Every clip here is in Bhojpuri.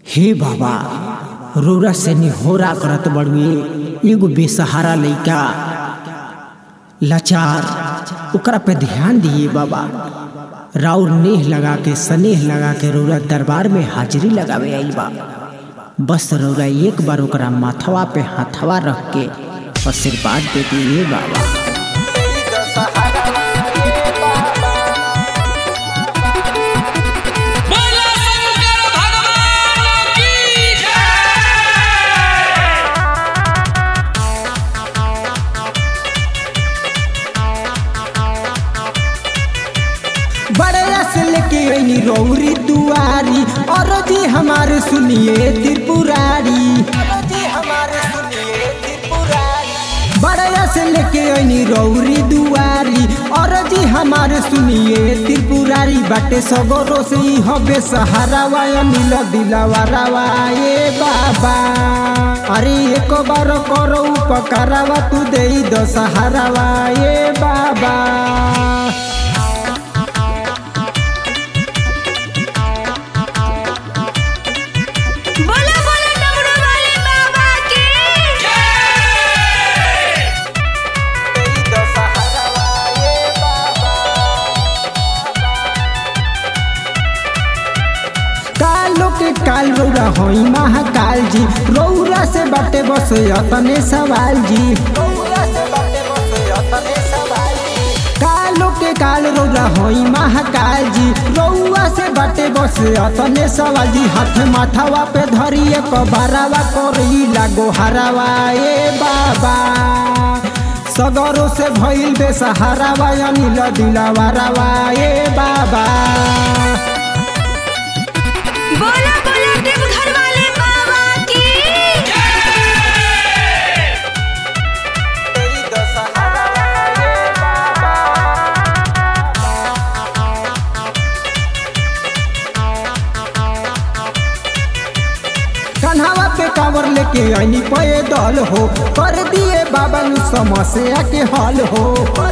हे बाबा रौरा से निहोरा करत बड़ुए एगो बेसहारा लइका लाचार ओकरा पे ध्यान दिए बाबा राउर नेह लगा के स्नेह लगा के रौरा दरबार में हाजिरी लगावे आई बा बस रौरा एक बार ओकरा माथवा पे हाथवा रख के आशीर्वाद दे दिए बाबा बोला शंकर भगवान की जय बड़े से लेके आई रौरी दुआरी और जी हमारे सुनिए त्रिपुरारी बड़े से लेके आई रौरी दुआरी और जी हमारे सुनिए त्रिपुरारी बाटे सगरो से ही हबे सहारा वाया नील दिलावा रावा ए बाबा अरे एक बार करो उपकारावा तू दे दो सहारावा ए बाबा बोला बोला डमरू वाले बाबा की जय कालो के काल रौरा होई महाकाल जी रौरा से बाटे बस अतने सवाल जी कालो के काल रौरा होई महाकाल जी रौआ से बाटे बस अतने सवाल जी हाथ माथावा पे धरिए कबारावा करई लागो हरावा ए बाबा सगरो से भइल बेसहारावा अनिल दिलावा रावा ए बाबा बोला बोला देवघर वाले बाबा की कन्हावा पे कांवर लेके आईनी पे दल हो कर दिए बाबा नु समस्या के हल हो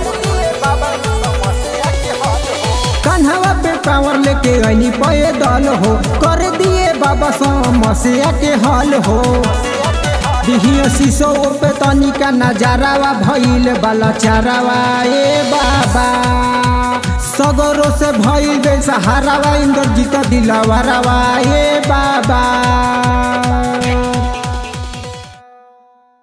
कन्हावा पे कांवर लेके आईनी पे दल हो कर दिए बाबा समस्या के हल हो दिहिया शीशो पे तनिका नजारावा भइल बाला चारावा ए बाबा सगरो से भइल बेसहारावा इंद्रजीत दिलावा रावा ए बाबा